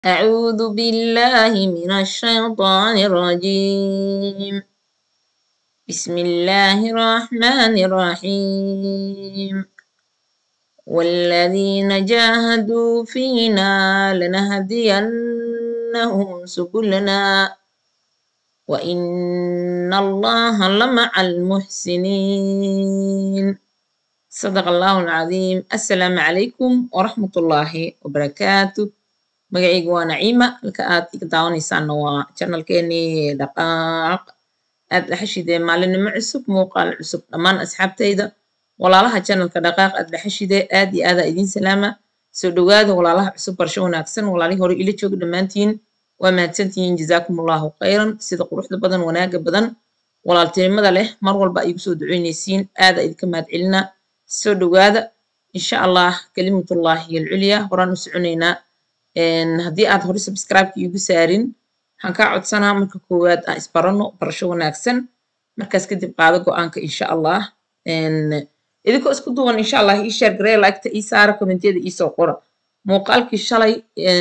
أعوذ بالله من الشيطان الرجيم بسم الله الرحمن الرحيم والذين جاهدوا فينا لنهدينهم سبلنا وإن الله لمع المحسنين صدق الله العظيم السلام عليكم ورحمة الله وبركاته magacayga waa naciima halka aad iga daawanaysaanna waa janalkeenii dhaqaaq aad dhexeshidee maalinimo cusub muuqaal cusub dhammaan asxaabtayda walaalaha janalka dhaqaaq aad dhexeshidee aad iyo aadaa idiin salaama soo dhowaada walaalaha cusub barsho wanaagsan walaalihii hore ila jooga dhammaantiin waa mahadsantihiin jazaakum allahu khayran sida quruxda badan wanaaga badan walaaltinimada leh mar walba ay igu soo duceynaysiin aada idinka mahad celina soo dhowaada insha allah kalimatullahi alculya horaan u soconaynaa haddii aad hore subscribe-ka iigu saarin waxaan kaa codsanaa marka koowaad aan isbarano barasho wanaagsan markaas kadib qaado go-aanka insha allah idinkoo isku duwan insha allah ii sheer garee liketa ii saara kommentiyada iisoo qora muuqaalkii shalay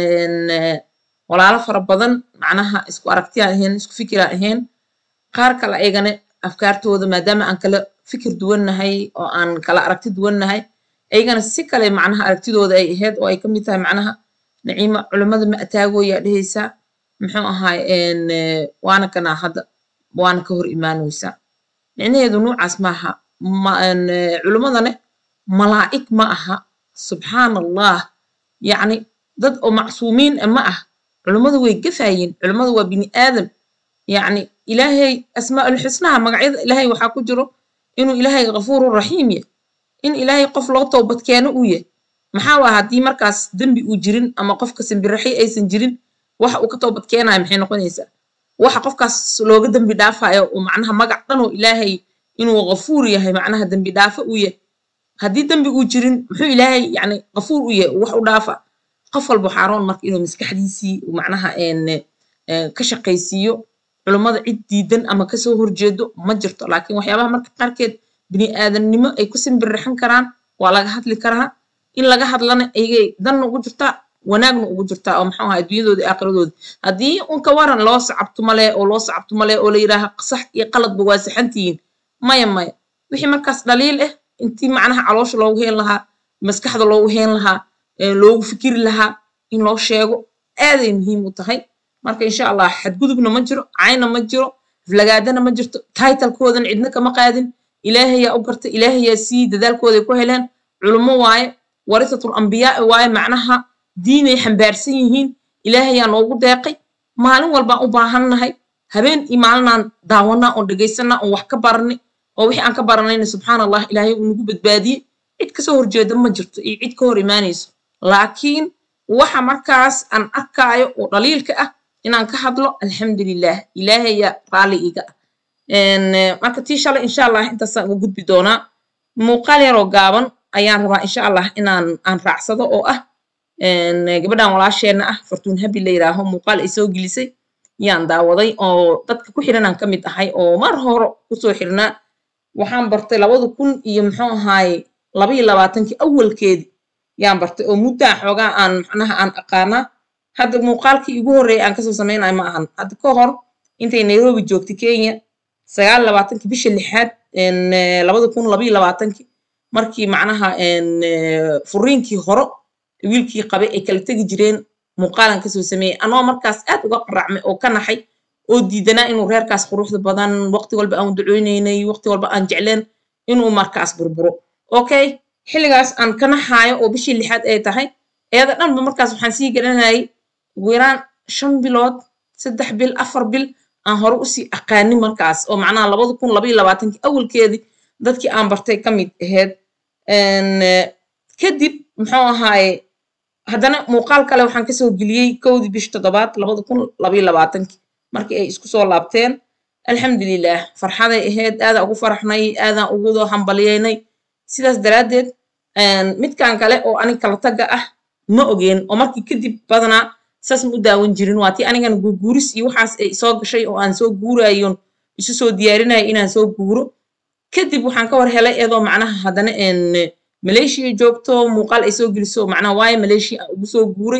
walaalo fara badan macnaha isku aragtiyaan ahayn isku fikiraan ahayn qaar kale ayagana afkaartooda maadaama aan kala fikir duwannahay oo aan kala aragti duwannahay ayagana si kale macnaha aragtidooda ay ahayd oo ay ka mid tahay macnaha naciima culimmada ma ataagoyaa dhehaysaa muxuu ahaay waana kanaa hadda waana ka hor imaanaysaa micnaheedu nuucaas maaha culimmadane malaa'ig ma aha subxaan allah yacni dad oo macsuumiin ah ma ah culimmadu way gafaayeen culimmadu waa bini aadam yacni ilaahay asmaa'ulxusnaha magacyada ilaahay waxaa ku jiro inuu ilaahay ghafuuru raxiim yahy in ilaahay qof loo toobadkeeno uu yahy maxaa waa haddii markaas dembi uu jirin ama qofka simbiraxi aysan jirin waxa uu ka toobad keenayo maxay noqonaysaa waxa qofkaas looga dembi dhaafayo oo macnaha magac dhan oo ilaahay inuu ghafuur yahay macnaha dembi dhaafo uu yahay haddii dembi uu jirin muxuu ilaahay yani ghafuur u yahay wax u dhaafa qof walba xaaroon marka inuu maskaxdiisii macnaha ka shaqaysiiyo culummada cid diidan ama kasoo horjeedo ma jirto laakiin waxyaabaha marka qaarkeed bini aadamnimo ay ku simbirixin karaan waa laga hadli karaa in laga hadlana ayagay danna ugu jirtaa wanaagna ugu jirtaa oo maxuu ahaa adduunyadooda aakhiradooda haddii unka waran loo sacabto male oo loo sacabto male oo la yidhaaha sax iyo qaladba waa saxantihiin maya maya wixii markaas dhaliil ah intii macnaha caloosha loogu heen lahaa maskaxda loogu heen lahaa loogu fikiri lahaa in loo sheego aaday muhiim u tahay marka insha allah xadgudubna ma jiro cayna ma jiro aflagaadana ma jirto taitalkoodan cidna kama qaadin ilaahayaa u garta ilaahayaa sii dadaalkooday ku heleen culummo waaye warisatul ambiyaai waaye macnaha diinay xambaarsan yihiin ilaahayaa noogu deeqay maalin walbaan u baahannahay habeen iyo maalinaan daawanaa oon dhegaysanaa oon wax ka baranay oo wixii aan ka baranayna subxaan allah ilaahay uu nagu badbaadiyey cid kasoo horjeeda ma jirto iyo cid ka hor imaanayso laakiin waxa markaas aan arkaayo oo dhaliilka ah inaan ka hadlo alxamdulilah ilaahayaa raalli iga ah marka tii shalay insha allah intaasaan uga gudbi doonaa muuqaal yaroo gaaban ayaan rabaa insha allah inaan aan raacsado oo ah gabadhan walaasheenna ah fartuun habi la yidhaaho muuqaal ay soo gelisay yaan daawaday oo dadka ku xiranaan ka mid ahay oo mar hore kusoo xirnaa waxaan bartay labada kun iyo muxuu ahaaye labaiyo labaatankii awalkeedii yaan bartay oo muddaa xoogaa aan macnaha aan aqaanaa hadda muuqaalkii igu horreeyay aan kasoo samaynayo ma ahan hadda ka hor intay nairobi joogtay kenya sagaal labaatankii bisha lixaad labada kun labaiyo labaatankii markii macnaha furiinkii horo wiilkii qabay ay kala tegi jireen muuqaalan kasoo sameeyey anoo markaas aad uga qaracmay oo ka naxay oo diidanaa inuu reerkaas quruxda badan waqti walba aan duceynaynay waqti walba aan jecleen inuu markaas burburo okay xilligaas aan ka naxaayo oo bishii lixaad ay tahay eeda dhanba markaas waxaan sii garanayay ugu yaraan shan bilood saddex bil afar bil aan hore usii aqaanin markaas oo macnaha labada kun labaiyo labaatankii awalkeedii dadkii aan bartay ka mid ahayd kadib muxuu ahaaye haddana muuqaal kale waxaan kasoo geliyey kowdii bish toddobaad labada kun labaiyo labaatankii markii ay isku soo laabteen alxamdulilah farxaday ahayd aadaan ugu faraxnay aadaan ugu hambaliyeynay sidaas daraaddeed midkan kale oo anig kala tagga ah ma ogeen oo markii kadib badanaa saas ma u daawan jirin waa tii anigana guurguuris iyo waxaas ay soo gashay oo aan soo guurayon isu soo diyaarinaya inaan soo guuro kadib waxaan ka war helay iyadoo macnaha haddana malaysia joogto muuqaal ay soo geliso macnaha waayo malaysia aan ugu soo guuray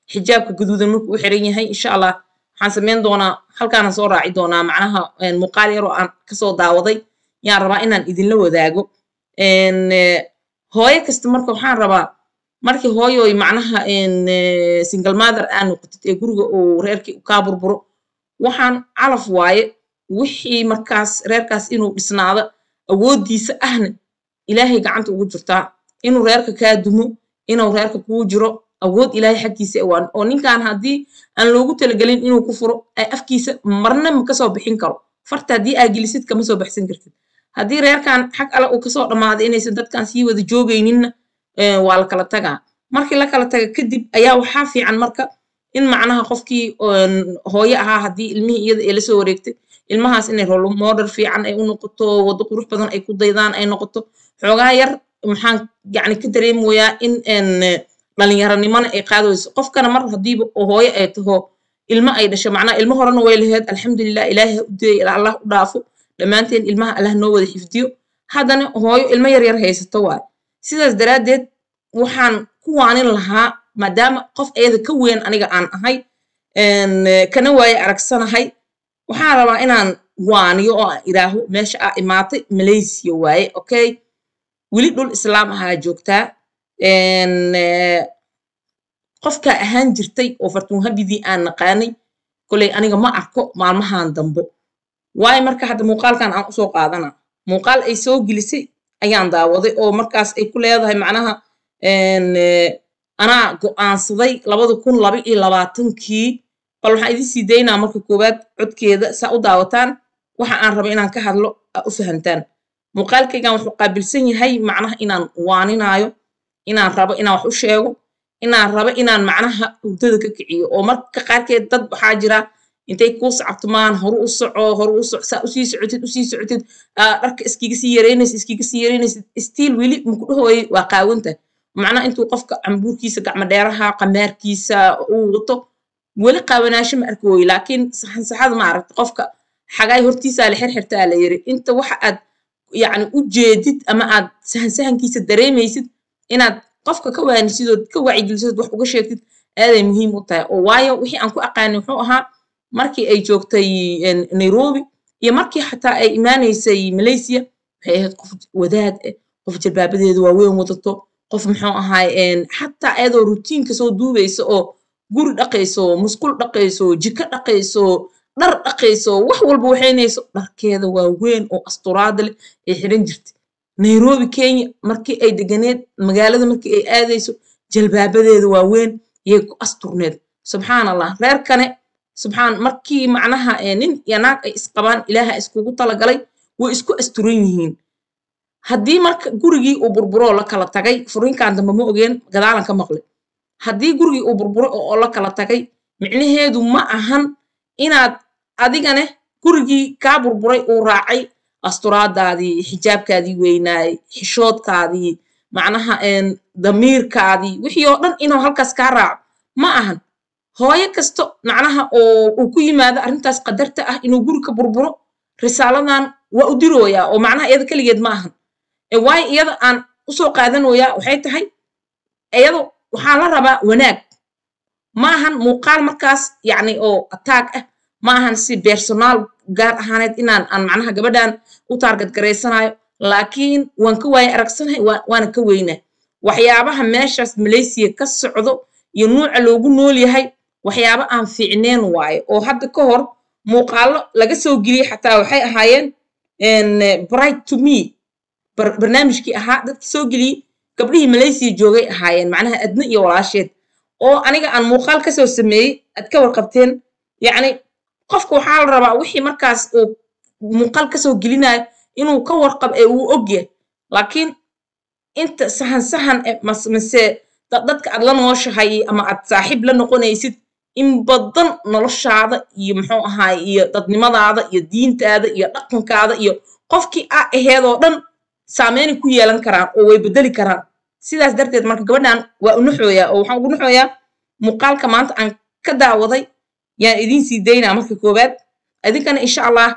xijaabka gaduudan markuu u xiran yahay insha allah waxaan sameyn doonaa halkaana soo raaci doonaa macnaha muuqaal yaroo aan kasoo daawaday yaan rabaa inaan idinla wadaago hooyo kasta marka waxaan rabaa markii hooyoy macnaha single mother aa noqotid ee guriga uu reerkii kaa burburo waxaan calaf waaye wixii markaas reerkaas inuu dhisnaado awooddiisa ahna ilaahay gacanta ugu jirtaa inuu reerka kaa dumo inuu reerka kuu jiro awood ilaahay xaggiisa waan oo ninkan haddii aan loogu talagelin inuu ku furo ay afkiisa marna ma kasoo bixin karo farta haddii aa gelisid kama soo baxsan kartid haddii reerkan xag alle uu kasoo dhammaaday inaysan dadkan sii wada joogayninna waa la kala tagaa markii la kala taga kadib ayaa waxaa fiican marka in macnaha qofkii hooyo ahaa haddii ilmihii iyada ee lasoo wareegtay ilmahaas inay rolo model fiican ay u noqoto waddo qurux badan ay ku daydaan ay noqoto xoogaa yar maxaan yani ka dareemoyaa in dhalinyaranimona ay qaadayso qofkana mar haddiiba hooyo ay taho ilmo ay dhasho macnaha ilmo horena way laheyd alxamdulilah ilaahi ha u dayay allah u dhaafo dhammaanteen ilmaha allah noo wada xifdiyo haddana hooyo ilmo yar yar haysato waay sidaas daraaddeed waxaan ku waanin lahaa maadaama qof ayada ka weyn aniga aan ahay kana waaye aragsanahay waxaan rabaa inaan waaniyo oo aan idhaaho meesha aa imaatay malaysia waaye okay weli dhul islaam ahaa joogtaa qofkaa ahaan jirtay oo fartuunhabidii aan naqaanay koley aniga ma arko maalmahan dambo waayo marka hadda muuqaalkan aan usoo qaadana muuqaal ay soo gelisay ayaan daawaday oo markaas ay ku leedahay macnaha anaa go'aansaday labada kun laba iyo labaatankii bal waxaan idin sii daynaa marka koowaad codkeeda saa u daawataan waxa aan raba inaan ka hadlo aa u fahamtaan muuqaalkaygan wuxuu qaabilsan yahay macnaha inaan waaninaayo inaan rabo inaan wax u sheego inaan rabo inaan macnaha hurdada ka kiciyo oo marka qaarkeed dad waxaa jira intay kuu sacabtumaan horu u soco horu u soco saa usii socotid usii socotid dharka iskiga sii yareynaysid iskiga sii yareynaysid stiil weli maku dhahooyay waa qaawanta macnaha intuu qofka cambuurkiisa gacmo dheeraha qamaarkiisa uu wato weli qaawanaasho ma arki wooye laakiin saxansaxada ma aragta qofka xagaay hortiisaa la xirxirtaa la yiri inta waxa aad yacni u jeedid ama aad sahansahankiisa dareemaysid inaad qofka ka waanisid ood ka wacyigelisid wax uga sheegtid aaday muhiim u tahay oo waayo wixii aan ku aqaanay wuxuu ahaa markii ay joogtay nairobi iyo markii xataa ay imaanaysay malaysia waxay ahayd qof wadaad ah qof jalbaabadeedu waaweyn wadato qof muxuu ahaay xataa ayadoo rutiinka soo duubaysa oo guri dhaqayso musqul dhaqayso jiko dhaqayso dhar dhaqayso wax walba waxaynayso dharkeeda waaweyn oo asturaada leh ay xiran jirtay nairobi kenya markii ay deganeed magaalada markii ay aadayso jalbaabadeeda waaweyn yay ku asturneed subxaan allah reerkane subxaan markii macnaha nin iyo naag ay isqabaan ilaaha iskugu talagalay way isku asturan yihiin haddii marka gurigii uu burburoo la kala tagay furinkan dambe ma ogeen gadaalan ka maqlay haddii gurigii uu burburo oo la kala tagay micnaheedu ma ahan inaad adigane gurigii kaa burburay uu raacay asturaadaadii xijaabkaadii weynaay xishoodkaadii macnaha damiirkaadii wixii oo dhan inuu halkaas kaa raaco ma ahan hooyo kasto macnaha oo uu ku yimaado arrintaas qadarta ah inuu guri ka burburo risaaladan waa u dirooyaa oo macnaha iyada keligeed ma ahan waayo iyada aan usoo qaadanoyaa waxay tahay iyado waxaa la rabaa wanaag ma ahan muuqaal markaas yacni oo ataag ah ma ahan si personaal gaar ahaaneed inaan aan macnaha gabadhan u taargad garaysanayo laakiin waan ka waaye aragsanahay waana ka weynaa waxyaabaha meeshaas malaysiya ka socdo iyo nuuca loogu nool yahay waxyaaba aan fiicneen waayo oo hadda ka hor muuqaalo laga soo geliyey xataa waxay ahaayeen bright to me barnaamijkii ahaa dadkii soo geliyey gabdhihii malaysiya joogay ahaayeen macnaha adna iyo walaasheed oo aniga aan muuqaal kasoo sameeyey aad ka warqabteen yacni qofka waxaa la rabaa wixii markaas uu muuqaal kasoo gelinayo inuu ka warqab ee uu ogyahay laakiin inta sahan sahan mase dadka aad la nooshahay ama aad saaxiib la noqonaysid in badan noloshaada iyo muxuu ahaay iyo dadnimadaada iyo diintaada iyo dhaqankaada iyo qofkii a aheedoo dhan saameynay ku yeelan karaan oo way bedeli karaan sidaas darteed marka gabadhan waa u naxooyaa oo waxaan ugu naxooyaa muuqaalka maanta aan ka daawaday yaan idiin sii daynaa marka koowaad idinkana insha allah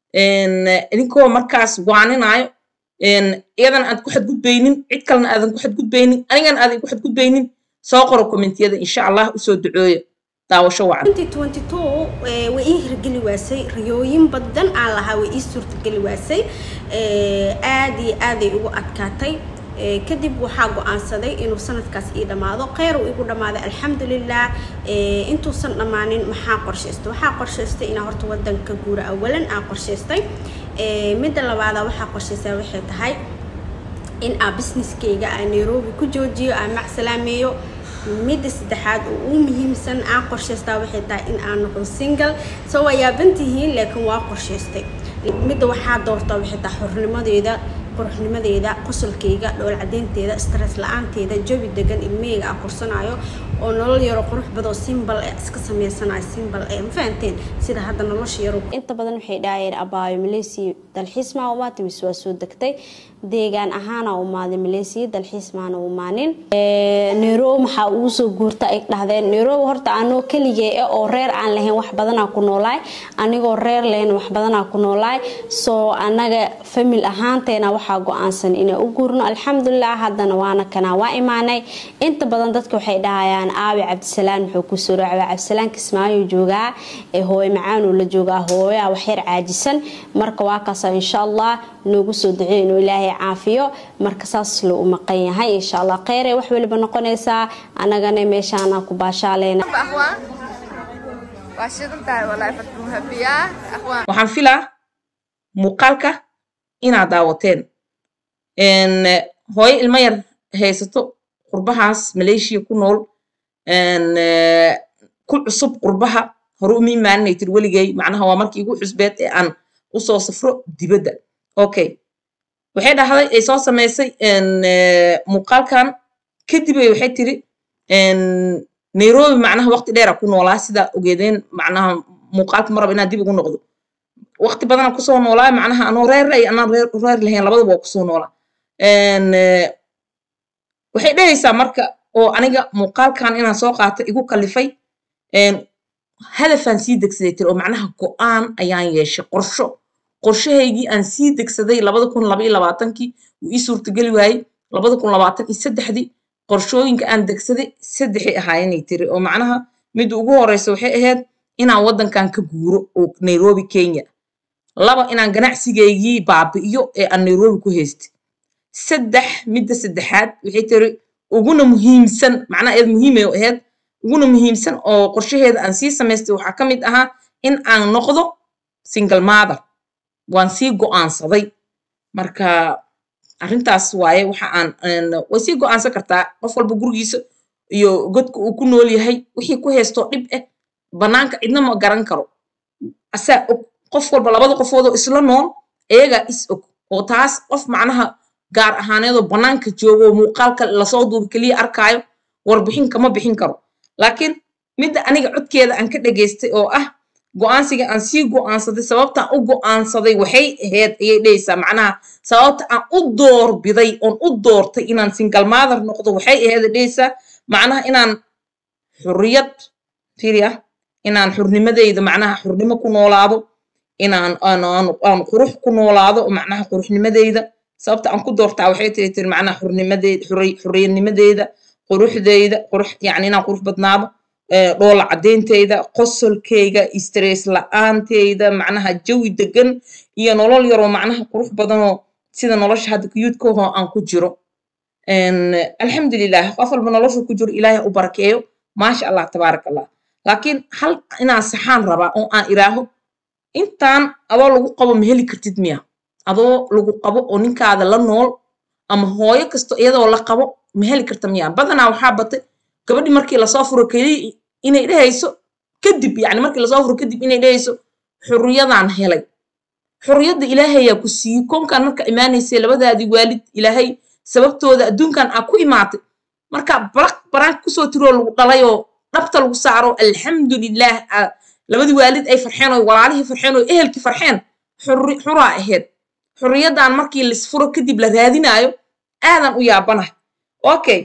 idinkoo markaas waaninaayo iyadana aad ku xadgudbaynin cid kalena aadan ku xadgudbaynin anigana aadan ku xadgudbaynin soo qoro kommentiyada insha allah usoo ducooya daawasho wacan way ii hirgeli waasay riyooyin badan aan lahaa way ii suurtageli waasay aad iyo aaday ugu adkaatay kadib waxaa go-aansaday inuu sanadkaas ii dhammaado kheyr uu igu dhammaaday alxamdulilah intuusan dhammaanin maxaa qorshaystay waxaa qorshaystay inaa horta wadanka guura awalan aan qorshaystay midda labaada waxaa qorshaystaa waxay tahay in aa businesskayga aa nairobi ku joojiyo aa macsalaameeyo midda saddexaad oo uu muhiimsan aan qorshaystaa waxay tahay in aan noqdo single soo waa yaabantihiin laakiin waa qorshaystay midda waxaa doortaa waxay tahay xornimadeeda quruxnimadeeda qosolkayga dhool cadeynteeda stress la-aanteeda jawi degan ilmahayga aan korsanayo oo nolol yaro qurux badoo simbal ee iska sameysanayo simbal ee ma fahanteen sida hadda nolosha yaro inta badan waxay dhahayeen abaayo malaysia dalxiis maa umaatay mise waa soo degtay deegaan ahaana umaaday malaysia dalxiis maana umaanin nairobi maxaa ugu soo guurta ay dhahdeen nairobi horta anoo keligee eh oo reer aan lahayn wax badanaa ku noolaay anigoo reer lahayn wax badanaa ku noolaay soo anaga famil ahaanteena waxaa go-aansan inaan u guurno alxamdulilah haddana waana kanaa waa imaanay inta badan dadka waxay dhahayaan aabi cabdisalaan muxuu kusoo raacay cabdisalaan kismaayo joogaa ee hooyo macaanuu la joogaa hooyaa waxyar caajisan marka waa kaasa insha allah noogu soo duceey inuu ilaahay caafiyo marka saas loo u maqan yahay insha allah kheyre wax waliba noqonaysaa anagana meeshaana ku baashaaleyna waxaan filaa muuqaalka inaad daawateen hooyo ilmo yar haysato qurbahaas malaysia ku nool ku cusub qurbaha hore uma imaaninay tir weligay macnaha waa markii igu cusbeed ee aan usoo safro dibadda okay waxay dhahday ay soo samaysay muuqaalkan kadib ay waxay tiri nairobi macnaha waqti dheera ku noolaa sidaa ogeedeen macnaha muuqaalka maraba inaan dib ugu noqdo waqti badanaa kusoo noolaa macnaha anoo reer ay anaan reer lahayn labadaba waa kusoo noolaa waxay dhahaysaa marka oo aniga muuqaalkan inaan soo qaato igu kalifay hadafaan sii degsaday tiri oo macnaha go-aan ayaan yeeshay qorsho qorshahaygii aan sii degsaday labada kun laba iyo labaatankii wuu ii suurtageli waayey labada kun labaatan iyo saddexdii qorshooyinka aan degsaday saddexay ahaayenay tiri oo macnaha midda ugu horeysa waxay ahayd inaan waddankan ka guuro oo nairobi kenya laba inaan ganacsigaygii baabi'iyo ee aan nairobi ku haystay saddex midda saddexaad waxay tiri uguna muhiimsan macnaha eed muhiimay ahayd uguna muhiimsan oo qorshaheeda aan sii samaystay waxaa ka mid ahaa in aan noqdo single mother waan sii go-aansaday marka arrintaas waaye waxa aan way sii go-aansan kartaa qof walba gurigiisa iyo godka uu ku nool yahay wixii ku haystoo dhib ah bannaanka cidna ma garan karo asaa og qof walba labada qofoodoo isla nool iyagaa is og oo taas qof macnaha gaar ahaaneedoo bannaanka joogo muuqaalka lasoo duubi keliya arkaayo warbixin kama bixin karo laakiin midda aniga codkeeda aan ka dhageystay oo ah go-aansiga aan sii go-aansaday sababtaan u go-aansaday waxay ahayd ayay dhehaysaa macnaha sababta aan u doorbiday oon u doortay inaan single mother noqdo waxay ahayd dhehaysaa macnaha inaan xurriyad firia inaan xurnimadeyda macnaha xurnimo ku noolaado inaan aan qurux ku noolaado macnaha quruxnimadeyda sababta aan ku doortaa waxay tiri tiri macnaha xurnimadeeda xurriyadnimadeyda quruxdeyda qurux yacni inaan qurux badnaado dhoola cadeynteyda qosolkeyga stress la-aanteyda macnaha jawi degan iyo nolol yaroo macnaha qurux badanoo sida nolosha hadda kuyuudkahoo aan ku jiro alxamdulilah qof walba noloshu ku jiro ilaahay u barakeeyo maasha allah tabaaraka allah laakiin hal inaan saxaan rabaa oo aan iraaho intaan adoo lagu qabo ma heli kartid miya adoo lagu qabo oo ninkaada la nool ama hooyo kasto iyadoo la qabo ma heli karta miya badanaa waxaa batay gabadhii markii lasoo furo keliya inay dhehayso kadib yani markii lasoo furo kadib inay dhehayso xurriyadaan helay xurriyadda ilaahayaa ku siiyey koonkan marka imaanaysay labadaadii waalid ilaahay sababtooda adduunkan aa ku imaatay marka baraq baraanka kusoo tiroo lagu dhalayoo dhabta lagu saaro alxamdulilah labadii waalid ay farxeen oo walaalihii farxeen oo ehelkii farxeen xuraa ahayd xurriyaddan markii lisfuro kadib la raadinaayo aadan u yaabanahay okay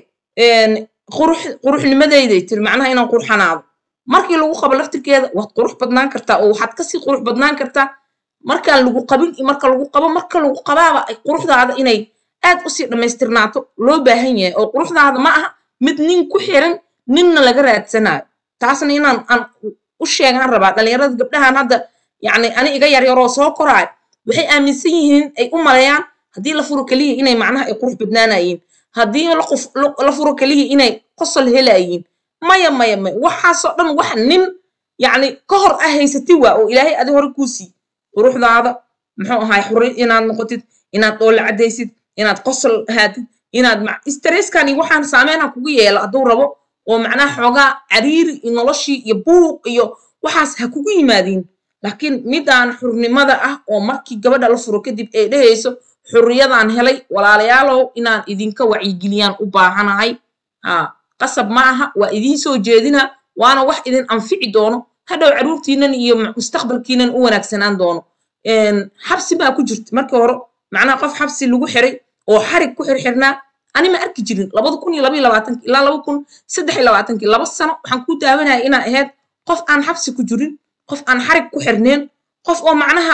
quruxnimadeyday tiri macnaha inaan qurxanaado markii lagu qabo laftirkeeda waad qurux badnaan kartaa oo waxaad kasii qurux badnaan kartaa markaan lagu qabin iyo marka lagu qabo marka lagu qabaaba ay quruxdaada inay aad usii dhammaystirnaato loo baahan yahay oo quruxdaada ma aha mid nin ku xiran ninna laga raadsanayo taasna inaan aan u sheegaan rabaa dhalinyarada gabdhahan hadda yacni ani iga yaryaroo soo koraayo waxay aaminsan yihiin ay u maleeyaan haddii la furo keliya inay macnaha ay qurux badnaanayiin haddii la furo keliya inay qosol helayiin maya maya maya waxaasoo dhan wax nin yacni ka hor ah haysati waa oo ilaahay adi hore kuu sii quruxdaada muxuu ahaay xuri inaad noqotid inaad dhoolla caddaysid inaad qosol ahaatid inaad streskani waxaan saameyna kugu yeelo hadduu rabo oo macnaha xoogaa cariiri iyo noloshii iyo buuq iyo waxaas ha kugu yimaadiin laakiin midaan xurnimada ah oo markii gabadha la furo kadib ay dhehayso xurriyadaan helay walaalayaalow inaan idinka wacyigeliyaan u baahanahay ha qasab ma aha waa idiin soo jeedina waana wax idin anfici doono hadhow caruurtiinan iyo mustaqbalkiinan u wanaagsanaan doono xabsi baa ku jirta markii hore macnaha qof xabsi lagu xiray oo xarig ku xirxirnaa ani ma arki jirin labada kun iyo labaiyo labaatanki ilaa laba kun saddex iyo labaatankii laba sano waxaan ku daawanaya inaa ahayd qof aan xabsi ku jirin qof aan xarig ku xirneen qof oo macnaha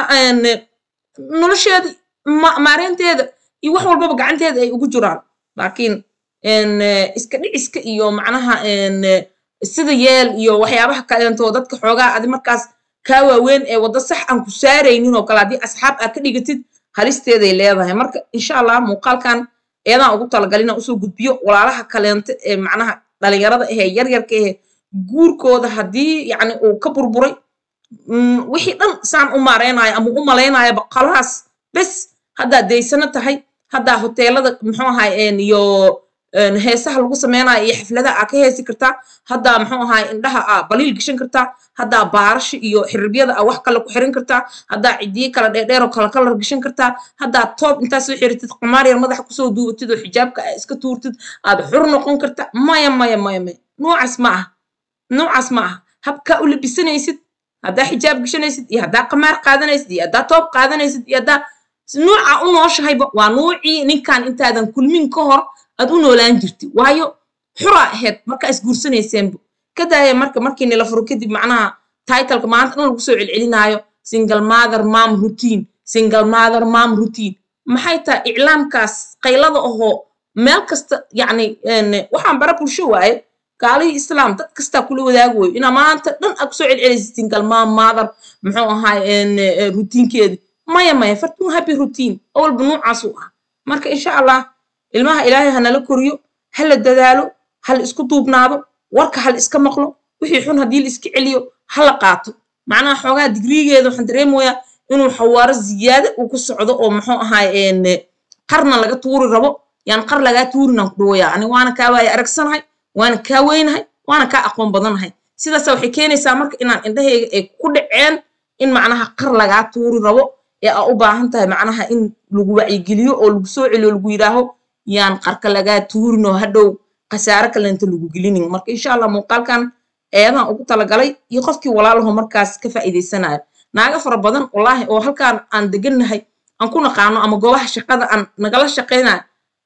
nolosheeda maareynteeda iyo wax walbaba gacanteeda ay ugu jiraan laakiin iska dhiciska iyo macnaha sida yeel iyo waxyaabaha kaleentoo dadka xoogaa adi markaas kaa waaweyn ee waddo sax aan ku saaraynin oo kale haddii asxaab aad ka dhigatid halisteeday leedahay marka insha allah muuqaalkan eedaan ugu talagalina usoo gudbiyo walaalaha kaleento ee macnaha dhalinyarada ahee yaryarka ahee guurkooda haddii yacni uu ka burburay wixii dhan saan u maareynayo ama u malaynayoba qalahaas bes haddaa daysano tahay haddaa hoteelada muxuu ahay iyo heesaha lagu sameynayo iyo xafladaha aa ka heesi kartaa haddaa muxuu ahay indhaha aa baliil gashan kartaa haddaa baarasha iyo xiribyada aa wax kale ku xiran kartaa haddaa cidiye kala dheerdheeroo kala kalar gashan kartaa haddaa toob intaa soo xiritid qamaar yar madaxa kusoo duubatid oo xijaabka aa iska tuurtid aad xur noqon kartaa maya maya maya maya noocaas ma aha noocaas ma aha habkaa u labisanaysid haddaa xijaab gashanaysid iyo haddaa qamaar qaadanaysid iyo haddaa toob qaadanaysid iyo haddaa nuuca u nooshahayba waa nuucii ninkan intaadan kulmin ka hor aad u noolaan jirti waayo xuraa ahayd markaa isguursanayseanbu ka daaya marka markii nila furo kadib macnaha titleka maanta dhan lagu soo celcelinaayo single mother mom routine single mother mom routine maxay tahay iclaamkaas qaylada ahoo meel kasta yacni waxaan bara bulsho waaye gaalihii islaam dad kastaa kula wadaagi wayo inaa maanta dhan aad kusoo celcelaysid single mom mother muxuu ahaay routiinkeedi maya maya fartun happy routine awalba nuucaasuu ah marka insha allah ilmaha ilaahay hanala koriyo hala dadaalo hala isku duubnaado warka hala iska maqlo wixii xun haddii la iska celiyo hala qaato macnaha xoogaa digrigeeda waxaan dareemayaa inuu xawaaro ziyaada uu ku socdo oo muxuu ahaay qarna laga tuuri rabo yaan qar lagaa tuurinaan ku dhawayaa ani waana kaa waaya aragsanahay waana kaa weynahay waana kaa aqoon badanahay sidaasa waxay keenaysaa marka inaan indhahayga ay ku dhaceen in macnaha qar lagaa tuuri rabo ee aa u baahan tahay macnaha in lagu wacyigeliyo oo lagu soo celiyo lagu yidhaaho yaan qarka lagaa tuurinoo hadhow khasaare kalenta lagu gelinin marka insha allah muuqaalkan eedaan ugu talagalay iyo qofkii walaalaho markaas ka faa'iidaysanayo naaga fara badan wallaahi oo halkaan aan degannahay aan ku naqaano ama goobaha shaqada aan nagala shaqaynayo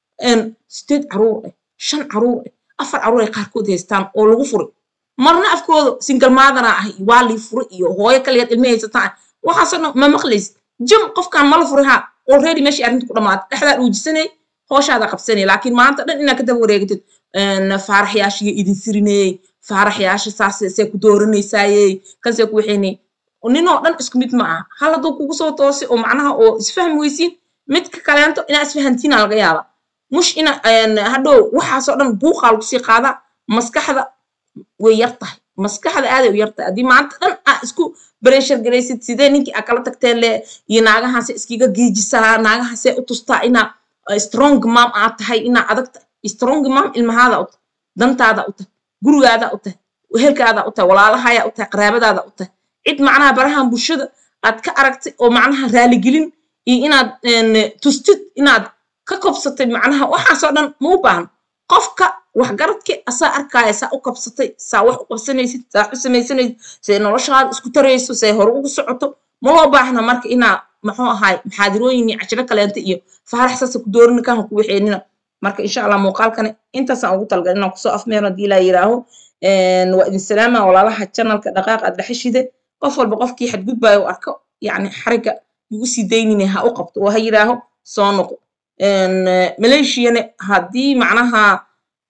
sideed caruur ah shan caruur ah afar caruur ay qaarkood haystaan oo lagu furay marna afkooda singalmaadana ah waa lii fure iyo hooyo kaliyaad ilma haysataan waxaasoo dhan ma maqlaysid jam qofkaan mala furay ha already meeshii arrinta ku dhamaatay dhexdaa dhuujisanay hooshaada qabsanay laakiin maanta dhan inaad ka daba wareegatid faaraxyaashiga idin sirinayey faaraxyaasha saase see ku dooranaysaayey kansee ku waxaynay ninoo dhan isku mid ma aha hal hadduu kugu soo toosay oo macnaha oo isfahmi weysiin midka kaleento inaa isfahantiina laga yaaba mush ina hadhow waxaasoo dhan buuqaa lagu sii qaadaa maskaxda way yar tahay maskaxda aaday u yartahay haddii maanta dhan aa isku breshar garaysid sidee ninkii aa kala tagteen le iyo naagahaase iskiga geejisaa naagahaasee u tustaa inaa strong mam aad tahay inaa adag tahay strong mam ilmahaada u tahay dantaada u tahay gurigaada u tahay wehelkaada u tahay walaalahaya u tahay qaraabadaada u tahay cid macnaha barahan bulshada aad ka aragtay oo macnaha raaligelin iyo inaad tustid inaad ka kobsatay macnaha waxaasoo dhan ma u baahan qofka waxgaradki asaa arkaaya saa u kabsatay saa wax u qabsanaysid saa wax u samaysanaysid say noloshaada isku tarayso say hore ugu socoto ma loo baahna marka inaa muxuu ahaay maxaadirooyin iyo cashiro kaleenta iyo faarax saasa ku doorina kan ku waxeenina marka insha allah muuqaalkani intaasaan ugu talgal inaan kusoo afmeero haddii laa yiraaho waa idin salaama walaalaha janalka dhaqaaq aad dhexeshide qof walba qofkii xadgudbaayo u arko yacni xariga igu sii daynine ha u qabto oo ha yiraaho soo noqo maleeshiyane haddii macnaha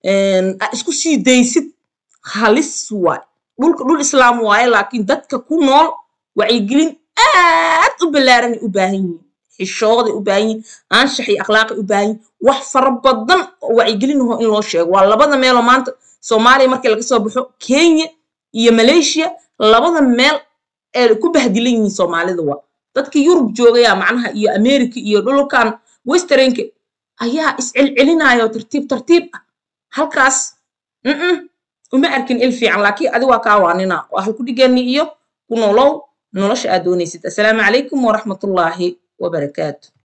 aa isku sii daysid halis waay dhulka dhul islaam waaye laakiin dadka ku nool wacyigelin aad u ballaaranay u baahan yihiin xishooday u baahan yihiin anshax iyo akhlaaqay u baahan yihiin wax fara badan oo wacyigelinaho in loo sheego waa labada meeloo maanta soomaaliya markii laga soo baxo kenya iyo malaysia labada meel ee ku bahdilan yihiin soomaalida waa dadkii yurub joogaya macnaha iyo america iyo dhulkan westernka ayaa iscelcelinaya oo tartiib tartiib ah halkaas mm uma arkin il fiican laakiin adi waa kaa waanina waa halku dhigani iyo ku nolow nolosha aad doonaysid assalaamu calaykum waraxmatullaahi wabarakaatu